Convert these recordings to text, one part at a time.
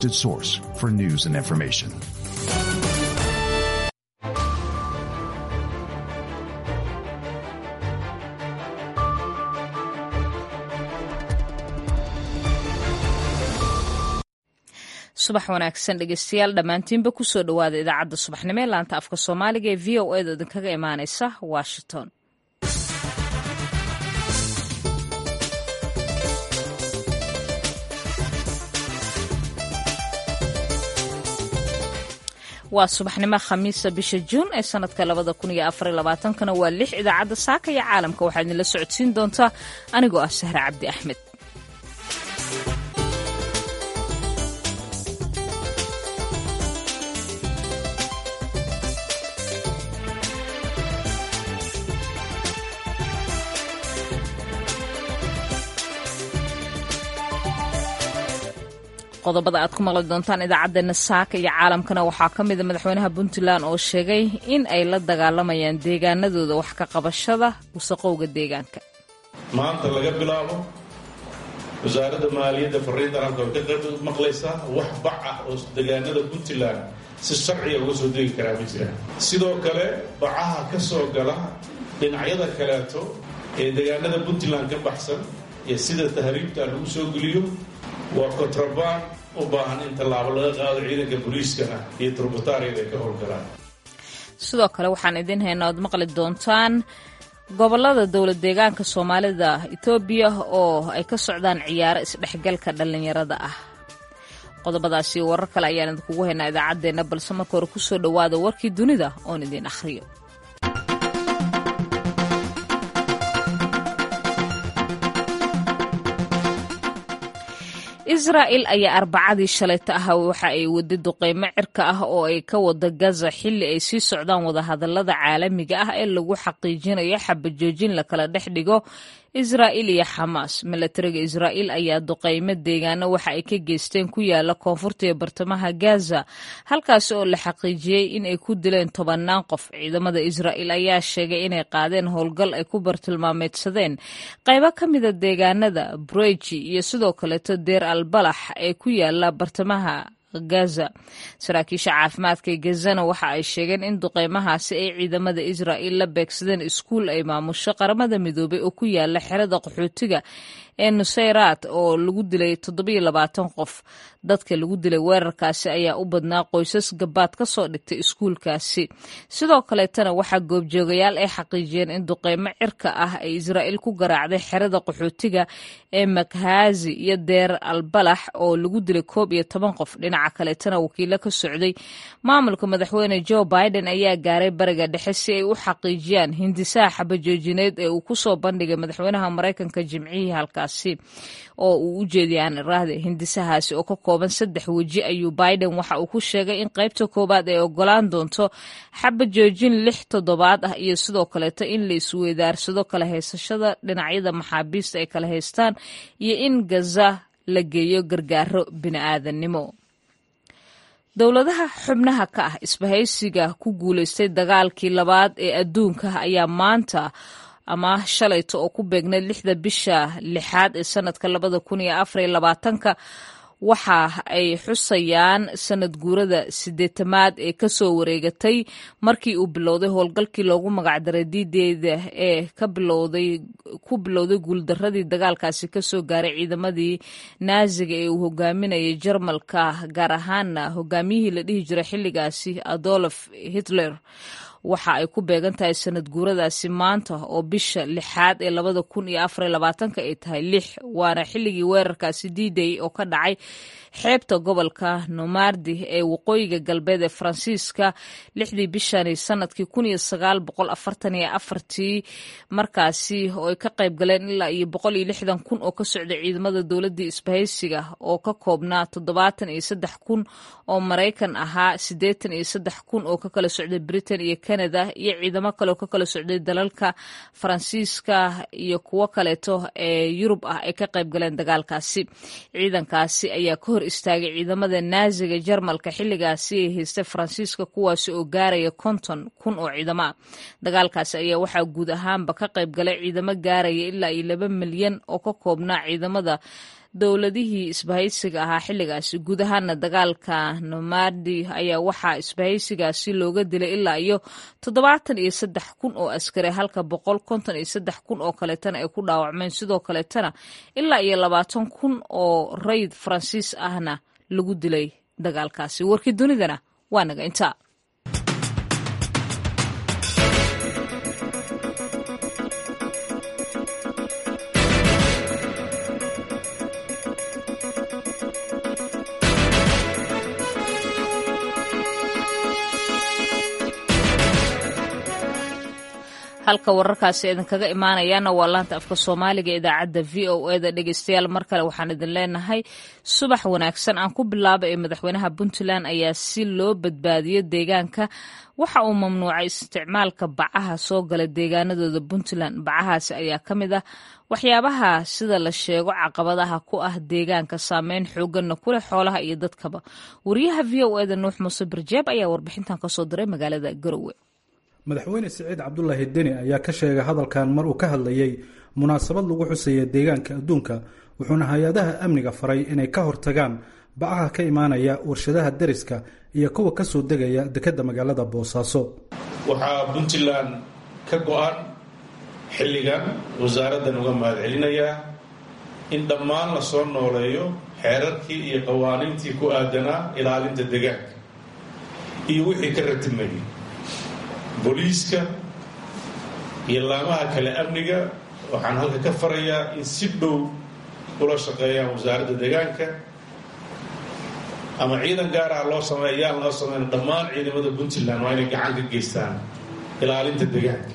source for news and information. subax wanaagsan dhegeystayaal dhammaantiinba kusoo dhowaada idaacadda subaxnimo ee laanta afka soomaaliga ee v o eeda idinkaga imaaneysa washington waa subaxnimo khamiisa bisha juun ee sanadka labada kun iyo afar labaatankana waa lix idaacadda saaka iyo caalamka waxaa idinla socodsiin doontaa anigoo ah sahre cabdi axmed qodobada aad ku maqli doontaan idaacaddeenna saaka iyo caalamkana waxaa ka mida madaxweynaha puntland oo sheegay in ay la dagaalamayaan deegaanadooda wax ka qabashada wasaqowga deegaanka maanta laga bilaabo wasaaradda maaliyadda fariintan halka way ka qayb maqlaysaa wax bac ah oo deegaanada puntland si sharciga uga soo degi karaa ma jiraan sidoo kale bacaha ka soo gala dhinacyada kaleeto ee deegaanada puntland ka baxsan ee sida tahriibta lagu soo geliyo waa kontrabaan u baahan in tallaabo laga qaado ciidanka booliiskana iyo turbataariyada ay ka howlgalaan sidoo kale waxaan idiin haynaa oad maqli doontaan gobolada dowlad deegaanka soomaalida etoobiya oo ay ka socdaan ciyaaro isdhexgalka dhallinyarada ah qodobadaasi warar kale ayaan idinkugu haynaa idaacaddeenna balse marka hore kusoo dhowaada warkii dunida oon idiin akhriyo israa'il ayaa arbacadii shalayta ah waxa ay wada duqeymo cirka ah oo ay ka wada gaza xilli ay sii socdaan wadahadalada caalamiga ah ee lagu xaqiijinayo xabajoojin la kala dhex dhigo israa'il iyo xamaas milatariga israa'iil ayaa duqeymo deegaano waxa ay ka geysteen ku yaala koonfurta iyo bartamaha gaza halkaasi oo la xaqiijiyey in ay ku dileen tobannaan qof ciidamada israa'iil ayaa sheegay inay qaadeen howlgal ay ku bartilmaameedsadeen qaybo ka mida deegaanada breji iyo sidoo kaleeto deer albalax ee ku yaala bartamaha gaza saraakiisha caafimaadka ee gazana waxa ay sheegeen in duqeymahaasi ay ciidamada israa'iil la beegsadeen iskuul ay maamusho qaramada midoobay oo ku yaala xerada qaxootiga ee nusayraat oo lagu dilay toddobiyo labaatan qof dadka lagu dilay weerarkaasi ayaa u badnaa qoysas gabaad ka soo dhigtay iskuulkaasi sidoo kaleetana waxaa goobjoogayaal ay xaqiijiyeen in duqeymo cirka ah ay israa'iil ku garaacday xerada qaxootiga ee makhaazi iyo deer albalax oo lagu dilay koob iyo toban qof dhinaca kaleetana wakiilo ka socday maamulka madaxweyne joe biden ayaa gaaray bariga dhexe si ay u xaqiijiyaan hindisaha xabajoojineed ee uu kusoo bandhigay madaxweynaha maraykanka jimcihii halkaasi oo uu u jeediyay aan iraahde hindisahaasi oo ka kooban saddex weji ayuu biden waxa uu ku sheegay in qaybta koowaad ay ogolaan doonto xabajoojin lix toddobaad ah iyo sidoo kaleeto in la isweydaarsado kala haysashada dhinacyada maxaabiista ay kala haystaan iyo in gaza la geeyo gargaaro bini'aadanimo dowladaha xubnaha ka ah isbahaysiga ku guulaystay dagaalkii labaad ee adduunka ayaa maanta ama shalayto oo ku beegnayd lixda bisha lixaad ee sanadka labada kun iyo afar iyo labaatanka waxa ay xusayaan sanad guurada sideetamaad ee kasoo wareegatay markii uu bilowday howlgalkii loogu magacdaray diideeda ee ku bilowday guuldaradii dagaalkaasi kasoo gaaray ciidamadii naaziga ee uu hogaaminayay jarmalka gaar ahaana hogaamiyihii la dhihi jiray xilligaasi adolf hitler waxa ay ku beegan tahay sanad guuradaasi maanta oo bisha lixaad ee labada kun iyo afar iyo labaatanka ay tahay lix waana xilligii weerarkaasi diiday oo ka dhacay xeebta gobolka nomardi ee waqooyiga galbeed ee faransiiska lixdii bishani sanadkii kun iyo sagaal boqol afartan iyo afartii markaasi oo ay ka qayb galeen ilaa iyo boqol iyo lixdan kun oo ka socda ciidamada dowladii isbahaysiga oo ka koobnaa toddobaatan iyo saddex kun oo maraykan ahaa siddeetan iyo saddex kun oo ka kala socday britain iyo canada iyo ciidamo kale oo ka kala socday dalalka faransiiska iyo kuwo kaleeto ee yurub ah ay ka qayb galeen dagaalkaasi ciidankaasi ayaa ka hor istaagay ciidamada naaziga jarmalka xilligaasi ay haystay faransiiska kuwaasi oo gaaraya konton kun oo ciidamo ah dagaalkaasi ayaa waxaa guud ahaanba ka qayb galay ciidamo gaaraya ilaa iyo laba milyan oo ka koobnaa ciidamada dowladihii isbahaysiga ahaa xilligaasi guud ahaana dagaalka nomadi ayaa waxaa isbahaysigaasi looga dilay ilaa iyo toddobaatan iyo saddex kun oo askari halka boqol konton iyo saddex kun oo kaleetana ay ku dhaawacmeen sidoo kaleetana ilaa iyo labaatan kun oo rayid faransiis ahna lagu dilay dagaalkaasi warkii dunidana waa naga intaa halka wararkaasi idinkaga imaanayaana waa laanta afka soomaaliga idaacadda v o eda dhegeystayaal mar kale waxaan idin leenahay subax wanaagsan aan ku bilaaba ee madaxweynaha puntland ayaa si loo badbaadiyo deegaanka waxa uu mamnuucay isticmaalka bacaha soo gala deegaanadooda puntland bacahaasi ayaa ka mid ah waxyaabaha sida la sheego caqabadaha ku ah deegaanka saameyn xooganna ku leh xoolaha iyo dadkaba wariyaha v o eda nuux muuse barjeeb ayaa warbixintan kasoo diray magaalada garowe madaxweyne siciid cabdulaahi deni ayaa ka sheegay hadalkan mar uu ka hadlayey munaasabad lagu xusaya deegaanka adduunka wuxuuna hay-adaha amniga faray inay ka hortagaan bacaha ka imaanaya warshadaha deriska iyo kuwa ka soo degaya dekedda magaalada boosaaso waxaa puntland ka go-an xilligan wasaaraddan uga mahadcelinayaa in dhammaan la soo nooleeyo xeerarkii iyo qawaaniintii ku aadanaa ilaalinta deegaanka iyo wixii ka ratimayay booliiska iyo laamaha kale amniga waxaan halka ka farayaa in si dhow ula shaqeeyaan wasaaradda deegaanka ama ciidan gaar ah loo sameey yaan loo sameyn dhammaan ciidamada puntland waa inay gacan ka geystaan ilaalinta deegaanka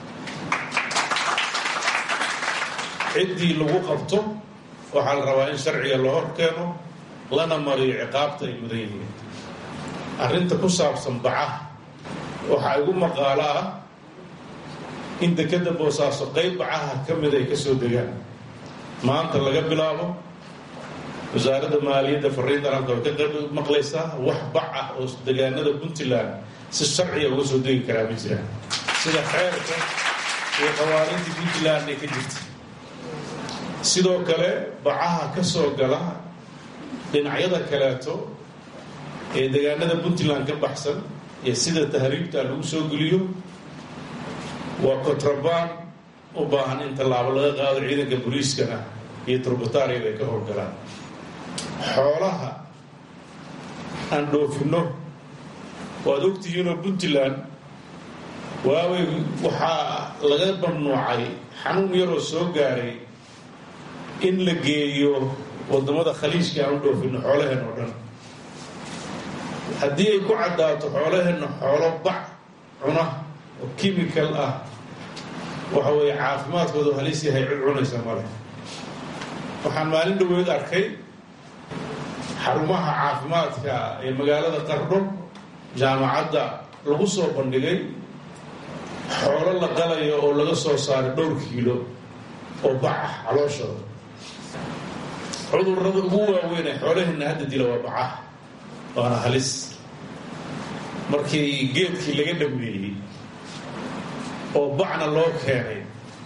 ciddii lagu qabto waxaa la rabaa in sharciga la hor keeno lana mariyo ciqaabta ay mudan yihiin arrinta ku saabsan bacaha waxaa igu maqaalo ah in dekedda boosaaso qayb bacaha ka mid ay ka soo degaan maanta laga bilaabo wasaaradda maaliyadda fariintan halka way ka qayb maqlaysaa wax bac ah oo degaanada puntland si sharciga uga soo degi karaa ma jiraan sida xeerka iyo qawaaniintii puntland ay ka jirta sidoo kale bacaha ka soo gala dhinacyada kaleeto ee degaanada puntland ka baxsan iyo sida tahriibta lagu soo geliyo waa kontrabaan u baahan in tallaabo laga qaado ciidanka booliiskana iyo turbataariyada ay ka howlgalaan xoolaha aan dhoofinno waad ogtihiinoo puntland waawey waxaa laga mamnuucay xanuun yaroo soo gaaray in la geeyo waddamada khaliijka aan u dhoofinno xoolaheen oo dhan haddii ay ku caddaato xoolaheenna xoolo bac cuna oo kimikal ah waxa weeye caafimaadkoodu halis yahay cid cunaysa male waxaan maalin dhaweed arkay xarumaha caafimaadka ee magaalada qardho jaamacadda lagu soo bandhigay xoolo la qalayo oo laga soo saaray dhowr kiilo oo bac ah calooshooda cudurrada ugu waaweyn ee xoolaheenna hadda dila waa bacaha waana halis markii geedkii laga dhameeyey oo bacna loo keenay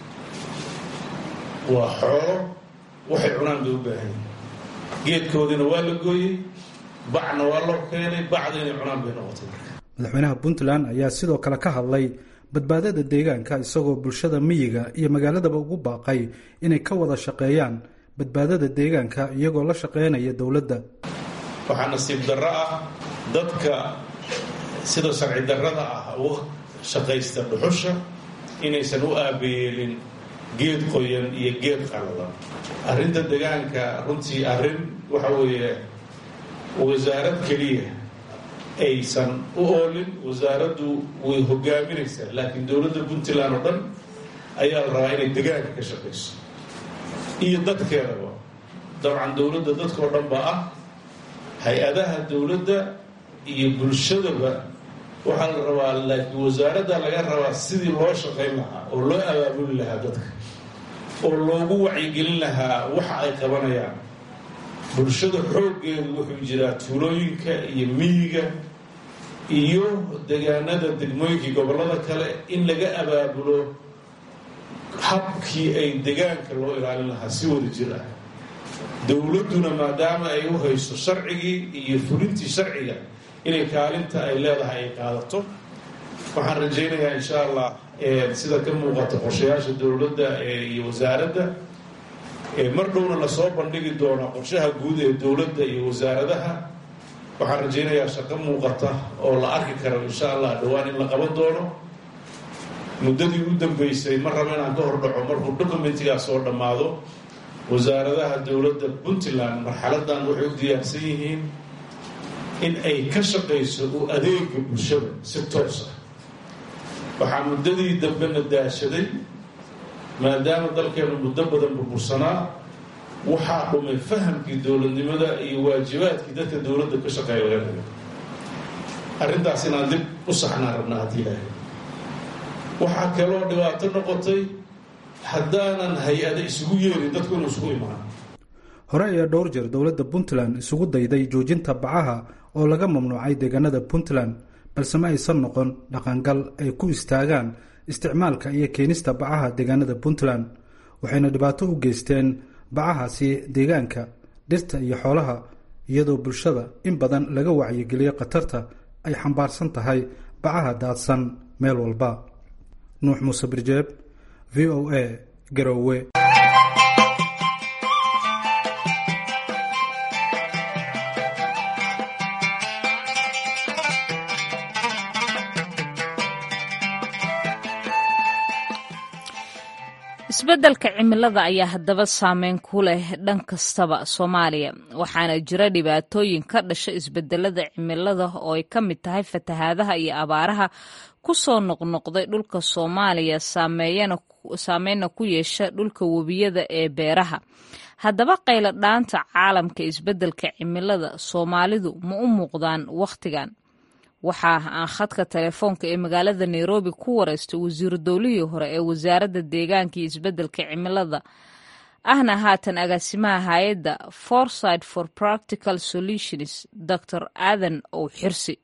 waa xoolo waxay cunaan bay u baahan geedkoodiina waa la gooyey bacna waa loo keenay bacda inay cunaan bay noqotay madaxweynaha puntland ayaa sidoo kale ka hadlay badbaadada deegaanka isagoo bulshada miyiga iyo magaaladaba ugu baaqay inay ka wada shaqeeyaan badbaadada deegaanka iyagoo la shaqeynaya dowladda waxaa nasiib darro ah dadka sida sharci darrada ah uga shaqaysta dhuxusha inaysan u aabayeelin geed qoyan iyo geed qaladan arrinta deegaanka runtii arrin waxa weeye wasaarad keliya aysan u oolin wasaaraddu way hogaaminaysaa laakiin dowladda puntland oo dhan ayaa la rabaa inay deegaanka ka shaqayso iyo dadkeedaba dabcan dowladda dadkao dhan baa ah hay-adaha dowladda iyo bulshadaba waxaa la rabaa laakiin wasaaradda laga rabaa sidii loo shaqayn lahaa oo loo abaabuli lahaa dadka oo loogu wacyigelin lahaa waxa ay qabanayaan bulshada xooggeedu wuxuu jiraa tuulooyinka iyo miyiga iyo degaanada degmooyinkii gobollada kale in laga abaabulo habkii ay degaanka loo ilaalin lahaa si wada jir ah dowladduna maadaama ay u hayso sharcigii iyo fulintii sharciga inay kaalinta ay leedahay ay qaadato waxaan rajaynayaa insha allah sida ka muuqata qorshayaasha dowladda iyo wasaaradda mar dhowna lasoo bandhigi doono qorshaha guud ee dowladda iyo wasaaradaha waxaan rajaynayaa shaqo muuqata oo la arki karo insha allah dhowaan in la qaban doono muddadii u dambeysay ma rabo inaan ka hordhaco markuu documentigaas soo dhammaado wasaaradaha dowladda puntland marxaladan waxay u diyaarsan yihiin in ay ka shaqayso u adeega bulshada si toos ah waxaa muddadii dambena daashaday maadaama dalkeenu muddo badan burbursanaa waxaa dhumay fahamkii dowladnimada iyo waajibaadkii dadka dowladda ka shaqeeya laga dhigo arrintaas inaan dib u saxnaan rabnaa haddii ilaahay waxaa kaloo dhibaato noqotay haddaanan hay-ada isugu yeerin dadku inuu isugu imaan hore ayaa dhowr jeer dowladda puntland isugu dayday joojinta bacaha oo laga mamnuucay deegaanada puntland balse ma aysan noqon dhaqangal ay ku istaagaan isticmaalka iyo keenista bacaha deegaanada puntland waxayna dhibaato u geysteen bacahaasi deegaanka dhirta iyo xoolaha iyadoo bulshada in badan laga wacyigeliyo khatarta ay xambaarsan tahay bacaha daadsan meel walba nuux muuse birjeeb v o a garowe isbeddelka cimilada ayaa haddaba saameyn ku leh dhan kastaba soomaaliya waxaana jira dhibaatooyin ka dhasha isbedelada cimilada oo ay ka mid tahay fatahaadaha iyo abaaraha ku soo noqnoqday dhulka soomaaliya saameynna ku yeesha dhulka webiyada ee beeraha haddaba qaylo dhaanta caalamka isbeddelka cimilada soomaalidu ma u muuqdaan wakhtigan waxaa aan khadka telefoonka ee magaalada nairobi ku wareystay wasiiru dowlihii hore ee wasaaradda deegaanka iyo isbeddelka cimilada ahna haatan agaasimaha hay-adda foresight for practical solutions dor aadan ow xirsi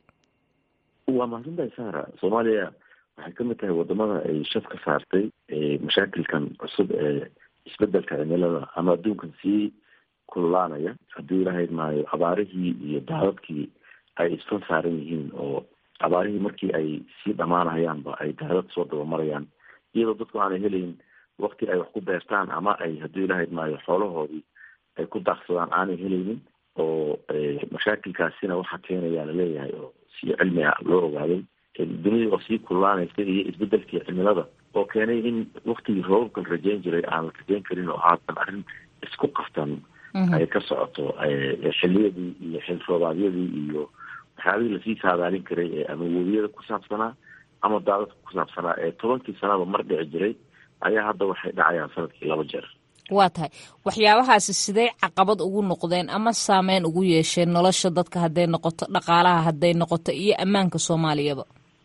waa mahadsantahay sara soomaaliya waxay ka mid tahay wadamada ay shaf ka saartay mashaakilkan cusub ee isbedelka cimilada ama adduunkan sii kululaanaya haddii ilahayd maayo abaarihii iyo daadadkii ay isfan saaran yihiin oo abaarihii markii ay sii dhamaanahayaanba ay daadad soo dabamarayaan iyadoo dadku aanay helayn wakti ay wax ku beertaan ama ay haddii ilahayd maayo xoolahoodii ay ku daaqsadaan aanay helaynin oo mashaakilkaasina waxaa keenaya laleeyahay oo si cilmi ah loo ogaaday dunida oo sii kululaanaysa iyo isbedelkii cimilada oo keenay in waktigii roobabka la rajeyn jiray aan la rajeyn karin oo haatan arrin isku qaftan ay ka socoto xiliyadii iyo xil roobaadyadii iyo waxyaabihii lasii saadaalin karay ee ama webiyada ku saabsanaa ama daadadka ku saabsanaa ee tobankii sanaba mar dhici jiray ayaa hadda waxay dhacayaan sanadkii laba jeer waa tahay waxyaabahaasi siday caqabad ugu noqdeen ama saameyn ugu yeesheen nolosha dadka hadday noqoto dhaqaalaha hadday noqoto iyo ammaanka soomaaliyaba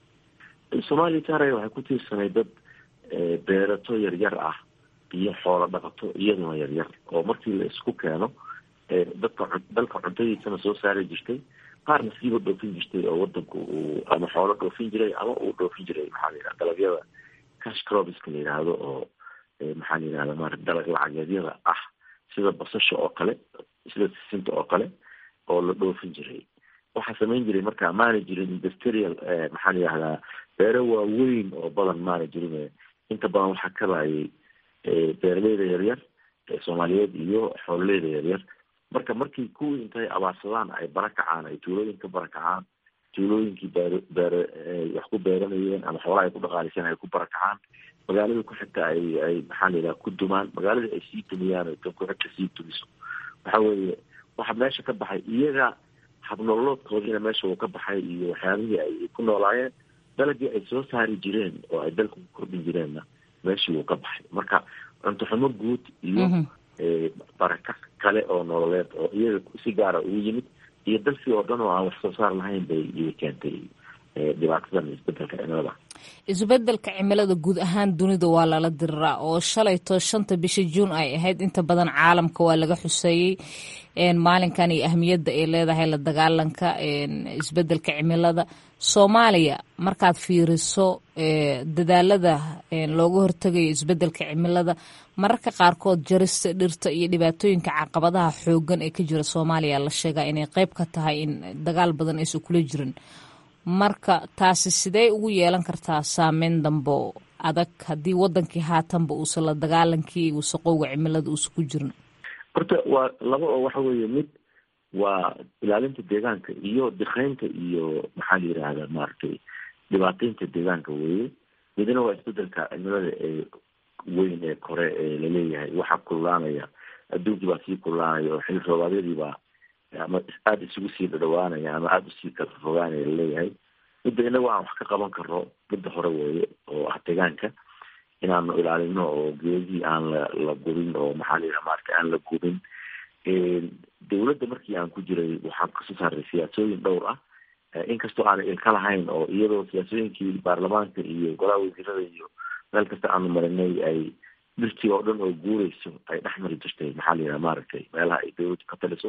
soomaaliya saaraya waxay ku tiirsanay dad beerato yaryar ah iyo xoolo dhaqato iyaduna yaryar oo markii la isku keeno dadka dalka cuntadiisana soo saari jirtay qaarna siiba dhoofin jirtay oo wadanku uu ama xoolo dhoofin jiray ama uu dhoofin jiray maxaa la yidhaha dalagyada cash crobiska la yidhaahdo oo maxaa la yidhahda mara dalag lacageedyada ah sida basasha oo kale sida sisinta oo kale oo la dhoofin jiray waxaa samayn jiray marka maana jirin industrial maxaa la yidhahdaa beero waaweyn oo badan maana jirin inta badan waxaa kabayay beeraleyda yaryar ee soomaaliyeed iyo xoololeyda yaryar marka markii kuwii intay abaarsadaan ay barakacaan ay tuulooyin ka barakacaan tuulooyinkii beer beer wax ku beeranayeen ama xoolaha ay ku dhaqaaliseen ay ku barakacaan magaalada ku xigta ay ay maxaa la yidhaha ku dumaan magaaladii ay sii dumiyaan ay tan ku xigta sii dumiso waxa weeye waxa meesha ka baxay iyaga habnololoodkoodiina meesha uu ka baxay iyo waxyaabihii ay ku noolaayeen dalagii ay soo saari jireen oo ay dalka ku kordhin jireenna meeshii wuu ka baxay marka cunto xumo guud iyo baraka kale oo nololeed oo iyaga si gaara ugu yimid iyo dalkii oo dhan oo aan wax soo saar lahayn bay iyay keentay dhibaatadan isbedelka cimilada isbeddelka cimilada guud ahaan dunida waa lala diriraa oo shalayto shanta bisha juun ay ahayd inta badan caalamka waa laga xuseeyey maalinkan iyo ahmiyadda ay leedahay la dagaalanka isbeddelka cimilada soomaaliya markaad fiiriso dadaalada looga hortegayo isbeddelka cimilada mararka qaarkood jarista dhirta iyo dhibaatooyinka caqabadaha xoogan ee ka jira soomaaliya la sheegaa inay qeyb ka tahay in dagaal badan aysan kula jirin marka taasi sidee ugu yeelan kartaa saameyn dambo adag haddii wadankii haatanba uusan la dagaalankii wasaqowga cimilada uusan ku jirin horta waa laba oo waxa weeye mid waa ilaalinta deegaanka iyo dikaynta iyo maxaa la yidhaahdaa maaragtay dhibaateynta deegaanka weeye midna waa isbedelka cimilada ee weyn ee kore ee laleeyahay waxaa kululaanaya adduunkii baa sii kululaanaya oo xili roobaadyadii baa ama aada isugu sii dhadhawaanaya ama aada usii kala fogaanaya laleeyahay midda inagu aan wax ka qaban karno midda hore weeye oo ah deegaanka inaanu ilaalino oo geedihii aan la la gubin oo maxaa la yidhaha maarata aan la gubin dawladda markii aan ku jiray waxaan kasoo saaray siyaasooyin dhowr ah inkastoo aanay ilka lahayn oo iyadoo siyaasooyinkii baarlamaanka iyo golaha wasiirada iyo meel kasta aanu marinay ay dhirtii oo dhan oo guureyso ay dhex mari jirtay maxaa la yidhaha maaragtay meelaha ay dawladdu ka taliso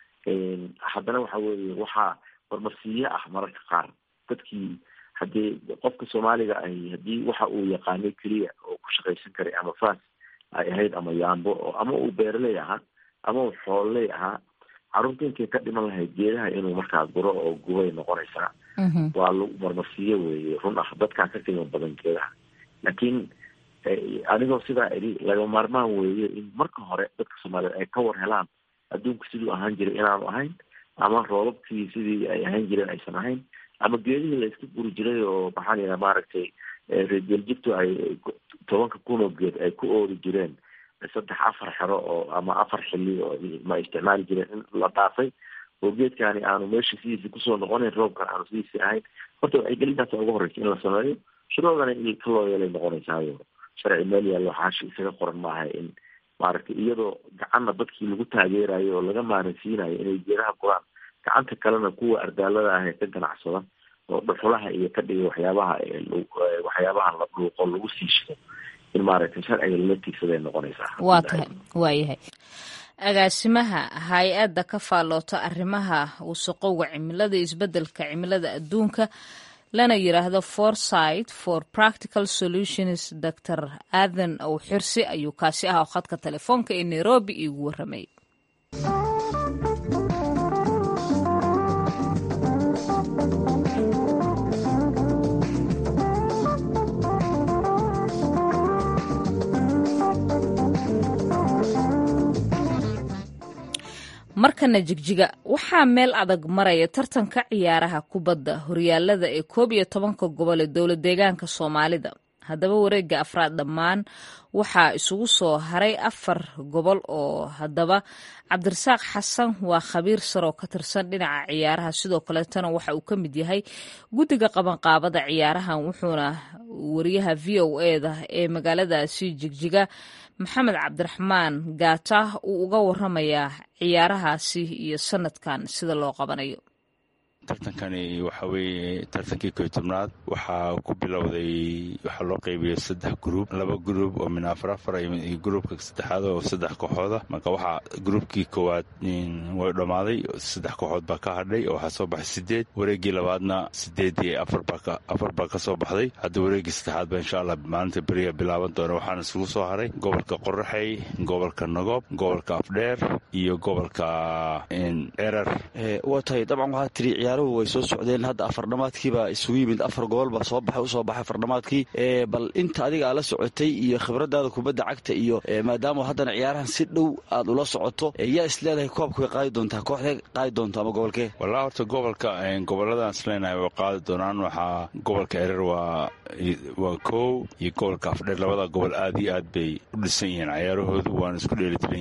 haddana waxa weeye waxaa marmarsiiye ah mararka qaar dadkii haddii qofka soomaaliga ahi haddii waxa uu yaqaanay keliya oo ku shaqaysan karay ama faas ay ahayd ama yaambo oo ama uu beeraley ahaa ama uu xoololey ahaa carruurta intay ka dhiman lahayd geedaha inuu markaa guro oo gubay noqonaysaa waa lagu marmarsiiye weeye run ah dadkaa ka qiimo badan geedaha laakiin anigoo sidaa idhi laga maarmaan weeye in marka hore dadka soomaaliyeed ay ka war helaan adduunku siduu ahaan jiray inaanu ahayn ama roobabkii sidii ay ahaan jireen aysan ahayn ama geedihii la iska guri jiray oo maxaa la yidhaha maaragtay reergeeljibtu ay tobanka kun oo geed ay ku oodi jireen saddex afar xero oo ama afar xili oo ma isticmaali jireen in la dhaafay oo geedkaani aanu meesha sidiisi kusoo noqonayn roobkan aanu sidiisi ahayn horta wacyigelintaas ugu horreysa in la sameeyo shuruudana in ka loo yeelay noqonaysaayo sharci meel yaallo xaashi isaga qoran maaha in maaragtay iyadoo gacanna dadkii lagu taageerayo oo laga maaransiinayo inay geedaha guraan gacanta kalena kuwa ardaalada ah ee ka ganacsada oo dhuxulaha iyo ka dhiga waxyaabaha waxyaabaha la dhuuqo lagu sii shido in maaragtay sharciga lala tiigsaday noqonaysaa waa tahay waayahay agaasimaha hay-adda ka faalloota arrimaha wasaqowga cimilada isbeddelka cimilada adduunka lana yidhaahdo foresight for practical solutions dor aadan ow xirsi ayuu kaasi ah oo khadka telefoonka ee nairobi iigu warramay markana jigjiga waxaa meel adag maraya tartanka ciyaaraha kubadda horyaalada ee koob iyo tobanka gobol ee dowla deegaanka soomaalida haddaba wareega afraad dhammaan waxaa isugu soo haray afar gobol oo haddaba cabdirasaaq xasan waa khabiir saroo ka tirsan dhinaca ciyaaraha sidoo kaleetana waxa uu ka mid yahay guddiga qabanqaabada ciyaarahan wuxuuna wariyaha v o eda ee magaaladaasi jigjiga maxamed cabdiraxmaan gaata uu uga waramayaa ciyaarahaasi iyo sanadkan sida loo qabanayo tartankani waxa weeye tartankii koy tobnaad waxaa ku bilowday waxaa loo qaybiyey saddex gruub laba gruub oo min afar afar iyo gruubka saddexaad oo saddex kooxooda marka waxaa gruubkii koowaad way dhammaaday saddex kooxood baa ka hadhay oo waxaa soo baxay sideed wareeggii labaadna sideed iyo afar baa ka soo baxday hadda wareeggii saddexaad ba insha allah maalinta beriya bilaaban doona waxaana isugu soo haray gobolka qoraxey gobolka nagob gobolka afdheer iyo gobolka erer waa tahay dabcan waxaa tiri ciyaaruhu way soo socdeen hadda afardhamaadkiibaa isugu yimid afar gobol baa soo baxay usoo baxay afardhamaadkii bal inta adiga aad la socotay iyo khibradaada kubadda cagta iyo maadaama haddana ciyaarahan si dhow aad ula socoto yaa is leedahay koobka way qaadi doontaa kooxdee qaadi doonto ama gobolkee wallaa horta gobolka gobolladan isleenahay way qaadi doonaan waxaa gobolka erer waa waa kow iyo gobolka afdheer labada gobol aad iyo aad bay u dhisan yihiin cayaarahoodu waana isku dheelitiran yihiin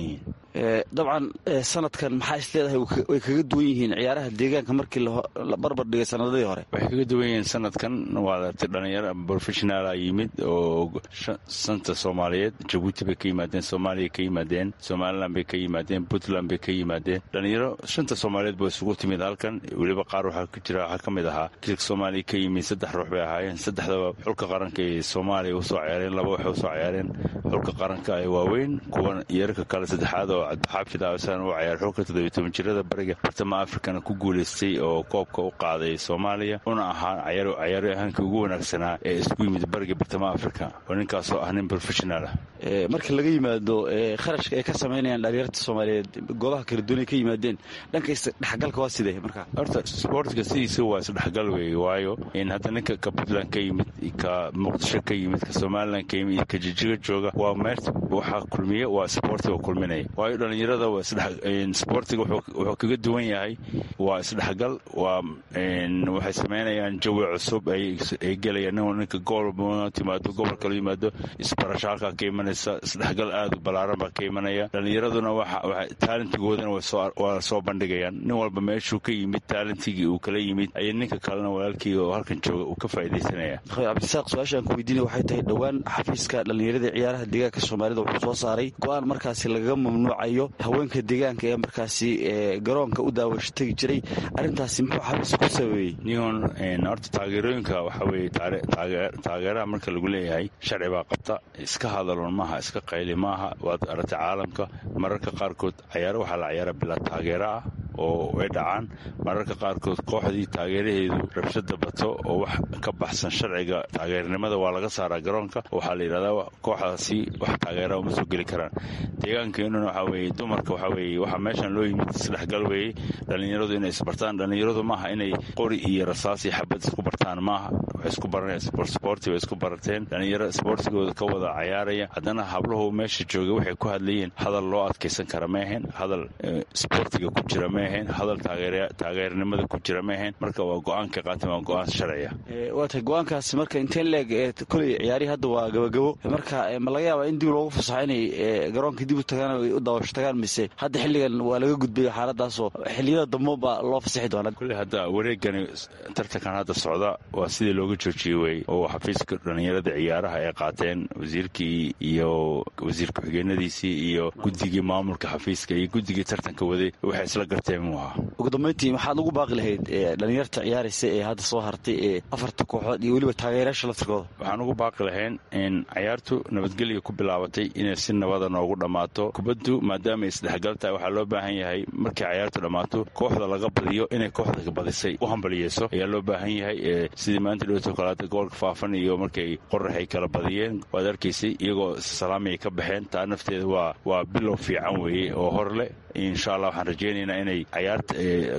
dabcan sanadkan maxaa is leedahay way kaga duwan yihiin ciyaaraha deegaanka markii la barbar dhigay sanadadii hore waxay kaga duwan yihiin sanadkan waadati dhalinyaro professionaala yimid oo santa soomaaliyeed jabuuti bay ka yimaadeen soomaaliya ka yimaadeen somalilan bay ka yimaadeen puntland bay ka yimaadeen dhalinyaro shanta soomaaliyeed ba isugu timid halkan weliba qaar waxaa ku jira waxaa ka mid ahaa kilka soomaaliya ka yimid saddex ruux bay ahaayeen saddexdaba xulka qaranka ee soomaaliya usoo ciyaareen laba waxay usoo ciyaareen xulka qaranka ee waaweyn kuwan yararka kale saddexaad oo cabdixaafid aasan u ciyaar xulka toddobiy toban jirada bariga bartamaha afrikana ku guulaystay oo koobka u qaaday soomaaliya una ahaa cayaaryahankii ugu wanaagsanaa ee isku yimid bariga bartamaha afrika oo ninkaasoo ah nin professional ah marka laga yimaado kharashka ay ka samaynayaan dhalinyarta soomaaliyeed goobaha kala duwanay ka yimaadeen dhanka isdhexgalka waa sidee marka horta sportka sidiisa waa isdhexgal weeye waayo in hadda ninka ka puntland ka yimid ka muqdisho ka yimid ka somalilan ka yimid ka jijiga jooga waa meert waxaa kulmiya waa sportiga kulminaya waayo dhalinyarada sportiga wuxuu kaga duwan yahay waa isdhexgal waa waxay samaynayaan jawi cusub ay gelayaan ninka gool timaado gobol kala yimaado isbarasho halkaa ka imanaysa isdhexgal aad u ballaaran baa ka imanaya dhalinyaraduna taalentigoodana waa soo bandhigayaan nin walba meeshuu ka yimid taalentigii uu kala yimid ayay ninka kalena walaalkii oo halkan jooga uu ka faaidaysanaya cabdisaaq su-aashaan ku weydiinaya waxay tahay dhowaan xafiiska dhallinyarada ciyaaraha deegaanka soomaalida wuxuu soo saaray go-aan markaasi lagaga mamnuucayo haweenka deegaanka ee markaasi garoonka u daawasho tegi jiray arrintaasi muxuu xafiis ku sabeeyey nihon horta taageerooyinka waxaa weeye taageeraha marka lagu leeyahay sharci baa qabta iska hadaloon maaha iska qayli maaha waad aragtay caalamka mararka qaarkood cayaaro waxaa la cayaara bilaa taageero ah oo ay dhacaan mararka qaarkood kooxdii taageeraheedu rabshada bato oo wax ka baxsan sharciga taageernimada waa laga saaraa garoonka waxaa la yidhahdaa kooxdaasi wax taageera uma soo geli karaan deegaankeenuna waxaa weeye dumarka waxaa weeye waxaa meeshan loo yimid isdhexgal weeye dhallinyaradu inay isbartaan dhallinyaradu maaha inay qori iyo rasaas iyo xabad isku bartaan maaha waxay isku baranayaan sporti bay isku barateen dhallinyaro sportigooda ka wada cayaaraya haddana habluhu meesha joogay waxay ku hadlayeen hadal loo adkaysan kara ma ahayn hadal sportiga ku jira ma ahayn hadal taageernimada ku jira ma ahayn marka waa go-aanka qaateen waa go-aan sharciya waa tahay go-aankaasi marka inteen leeg koley ciyaarihii hadda waa gabagabo marka ma laga yaabaa in dib loogu fasaxo inay garoonka dib u tagaan u daawasho tagaan mise hadda xilligan waa laga gudbayo xaaladaasoo xilliyada dambo baa loo fasaxi doonaa kule hadda wareegani tartankan hadda socda waa sidii looga joojiyey wey oo xafiiska dhallinyarada ciyaaraha ay qaateen wasiirkii iyo wasiir ku-xigeenadiisii iyo guddigii maamulka xafiiska iyo guddigii tartanka waday waxay isla garteen muu ahaa ugu dambeyntii maxaad ugu baaqi lahayd dhalinyarta ciyaaraysa ee hadda soo hartay ee afarta kooxood iyo weliba taageerayaasha laftirkooda waxaan ugu baaqi lahayn in cayaartu nabadgelya ku bilaabatay inay si nabada noogu dhammaato kubaddu maadaama ay isdhexgal tahay waxaa loo baahan yahay markay cayaartu dhammaato kooxda laga badiyo inay kooxda badisay u hambaliyeyso ayaa loo baahan yahay sidii maanta dhowto kalaata gobolka faafan iyo markay qoraxay kala badiyeen waad arkaysay iyagoo salaamay ka baxeen taa nafteeda waa waa bilow fiican weeye oo hor leh insha allah waxaan rajaynaynaa inay cayaarta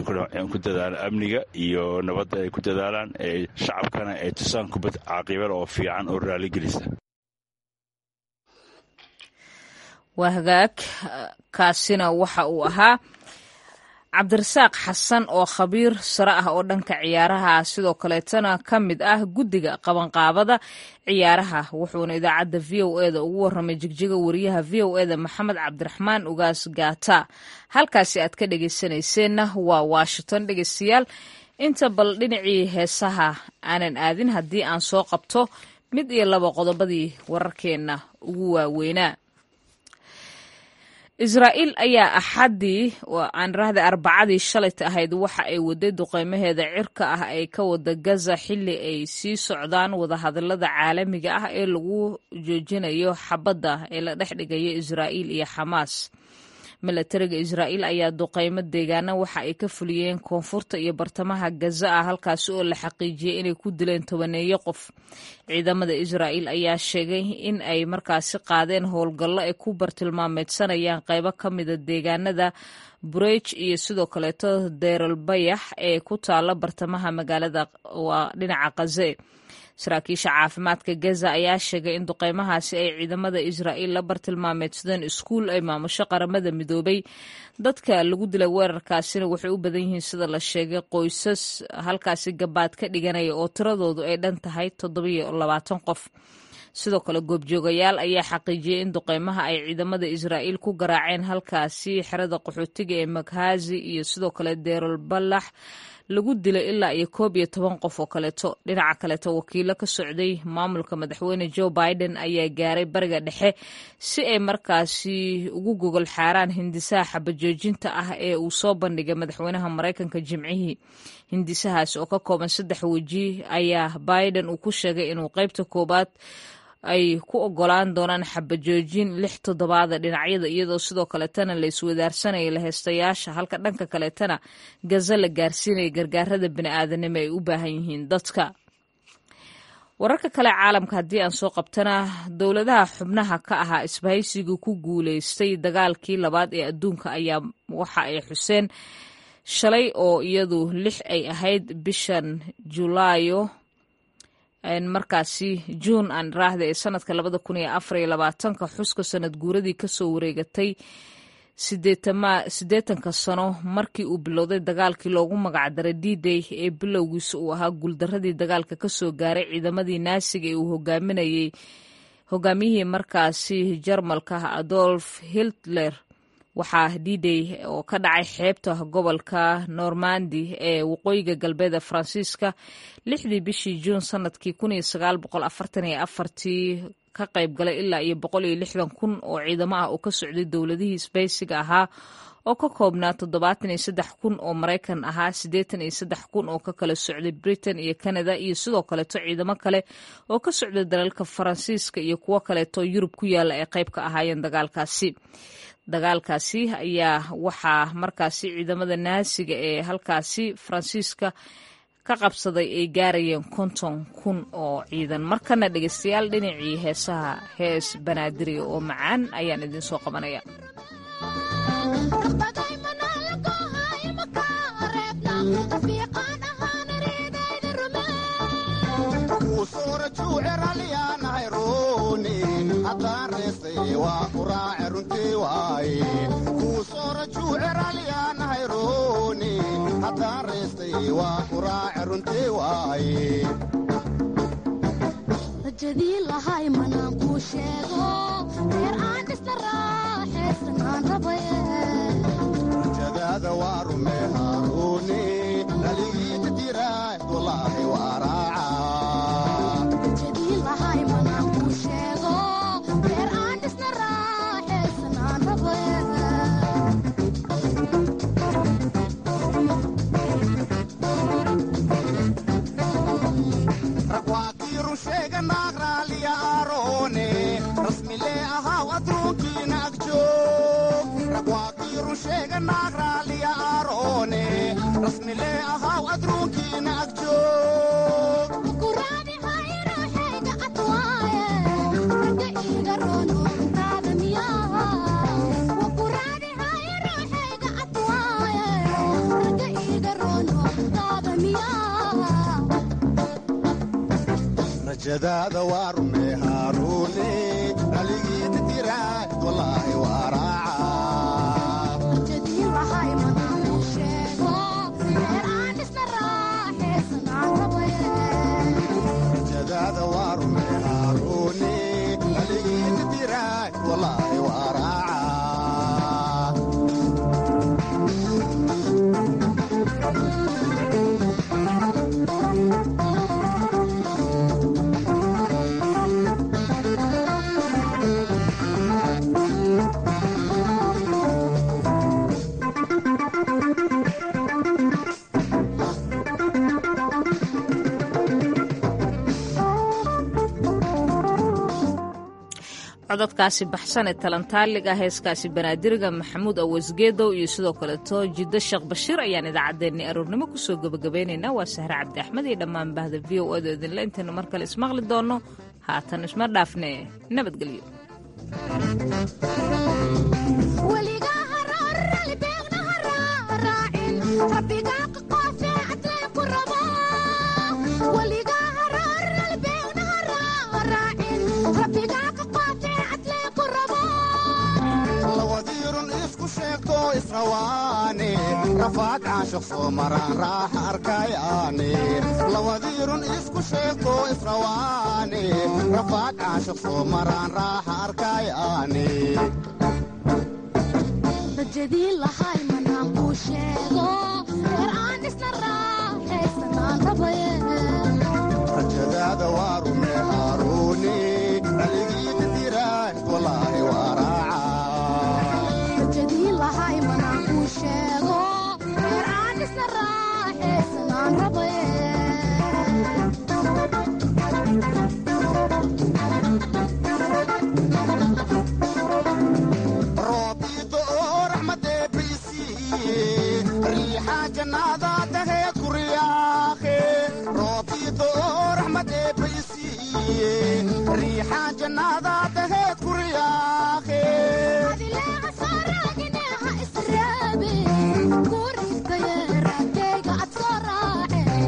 ku dadaalaan amniga iyo nabadda ay ku dadaalaan shacabkana ay tusaan kubad caaqibada oo fiican oo raaligelisa waa hagaag kaasina waxa uu ahaa cabdirasaaq xasan oo khabiir sare ah oo dhanka ciyaaraha sidoo kaleetana ka mid ah guddiga qabanqaabada ciyaaraha wuxuuna idaacadda v o eda ugu warramay jigjiga wariyaha v o eda maxamed cabdiraxmaan ugaas gaata halkaasi aad ka dhegeysanayseena waa washington dhegeystayaal inta bal dhinacii heesaha aanan aadin haddii aan soo qabto mid iyo laba qodobadii wararkeenna ugu waaweynaa israa'iil ayaa axaddii aan rahda arbacadii shalayta ahayd waxa ay waday duqeymaheeda cirka ah ay ka wada gaza xilli ay sii socdaan wadahadalada caalamiga ah ee lagu joojinayo xabadda ee la dhex dhigaya israa'iil iyo xamaas milatariga israa'iil ayaa duqeymo deegaana waxa ay ka fuliyeen koonfurta iyo bartamaha gaza ah halkaasi oo la xaqiijiyey inay ku dileen tobaneeyo qof ciidamada israa'iil ayaa sheegay in ay markaasi qaadeen howlgallo ay ku bartilmaameedsanayaan qaybo ka mida deegaanada burej iyo sidoo kaleeto deeral bayax ee ku taala bartamaha magaalada waa dhinaca kaze saraakiisha caafimaadka gaza ayaa sheegay in duqeymahaasi ay ciidamada israa'iil la bartilmaameedsadeen iskuul ay maamusho qaramada midoobay dadka lagu dilay weerarkaasina waxay u badan yihiin sida la sheegay qoysas halkaasi gabaad ka dhiganaya oo tiradoodu ay dhan tahay toddobiyo labaatan qof sidoo kale goobjoogayaal ayaa xaqiijiyey in duqeymaha ay ciidamada israa'iil ku garaaceen halkaasi xerada qaxootiga ee maghazi iyo sidoo kale deerol ballax lagu dilay ilaa iyo koob iyo toban qof oo kaleeto dhinaca kaleeto wakiilo ka socday maamulka madaxweyne joe biden ayaa gaaray bariga dhexe si ay markaasi ugu gogol xaaraan hindisaha xabajoojinta ah ee uu soo bandhigay madaxweynaha maraykanka jimcihii hindisahaas oo ka kooban saddex weji ayaa biden uu ku sheegay inuu qaybta koowaad ay ku ogolaan doonaan xabajoojin lix toddobaada dhinacyada iyadoo sidoo kaleetana la iswadaarsanaya laheystayaasha halka dhanka kaleetana gaza la gaarsiinaya gargaarada bini'aadanimo ay u baahan yihiin dadka wararka kale caalamka haddii aan soo qabtana dowladaha xubnaha ka ahaa isbahaysiga ku guuleystay dagaalkii labaad ee adduunka ayaa waxa ay xuseen shalay oo iyadu lix ay ahayd bishan julaayo markaasi juun aan raahda ee sanadka labada kun iyo afar iyo labaatanka xuska sanad guuradii kasoo wareegatay siddeetanka sano markii uu bilowday dagaalkii loogu magacdaray d day ee bilowgiisa uu ahaa guuldaradii dagaalka kasoo gaaray ciidamadii naasiga ee uu hogaaminayey hogaamiyihii markaasi jarmalka adolf hitler waxaa d-day oo ka dhacay xeebta gobolka normandi ee waqooyiga galbeeda faransiiska lixdii bishii juun sanadkii kun iyo sagaal boqol afartan iyo afartii ka qayb galay ilaa iyo boqol iyo lixdan kun oo ciidamo ah oo ka socday dowladihii sbaysiga ahaa oo ka koobnaa toddobaatan iyo saddex kun oo maraykan ahaa siddeetan iyo saddex kun oo ka kala socday britain iyo canada iyo sidoo kaleeto ciidamo kale oo ka socday dalalka faransiiska iyo kuwo kaleeto yurub ku yaalla ay qayb ka ahaayeen dagaalkaasi dagaalkaasi ayaa waxaa markaasi ciidamada naasiga ee halkaasi faransiiska ka qabsaday ay gaarayeen konton kun oo ciidan markana dhegeystayaal dhinacii heesaha hees banaadiriga oo macaan ayaan idiin soo qabanaya rajadii lahay manaan kuu sheego reer aan dhisna raaxaysan aan rajadaada waa rumee haaruuni dhaligiita diraad walaahi waa rajadii lahay manaan kuu sheego reer aan dhisna raaxaysan aan rabaye ragwaakiiru sheega naag raaliya aaroone rasmilee ahaw adruunkiina agjoog ragwaakiiru sheega naag raaliya aaroone rasmilee ahaw adruunkiina agjoog kuraadi hayruuxayga adwaaye raga iiga roono intaada miyaa wakuraadi hayruuxayga adwaaye raga iiga roono intaada miyaa rajadaada waa rumee haaruune dhaligiita diraad walaahi waa raaca rajadii lahay manaan kuu sheego reer aan dhisna raaxaysan aan rabaye rajadaada waa rumee haaruune dhaligiita diraad walaahi waa raaca cododkaasi baxsan ee talantaaliga heeskaasi banaadiriga maxamuud awasgeedow iyo sidoo kaleeto jiddo sheekh bashiir ayaan idaacaddeenni aroornimo kusoo gebagabeynaynaa waa sahre cabdi axmed iyo dhammaan bahda v o ado idinle intaynu mar kale ismaqli doonno haatan isma dhaafne nabadgelyo weligaa haraarali beegna haraaraacin rabbigaa qaqoofee cadlee ku rabo weligaa haraarali beegna haraaraacin rabbigaa qaqoofee cadlee ku rabo lawadiirun isku sheegto israwaane rafaad caashiq soo maraan raaxa arkayaane lawadiirun isku sheegto israwaane rafaad caashaq soo maraan raaxa arkayaane rajadii lahay manaan kuu sheego reer aan isna raaxaysanaan rabaye rajadaada waa rume haaruune raligiida diraad walaahi waa raaca rajadii lahay manaan kuu sheego reer aan isna raaxaysanaan rabaye roobiido oo raxmadee baysiiye riixa jannaada daheed ku riyaaqe roobiido oo raxmadee baysiiye riixa jannaada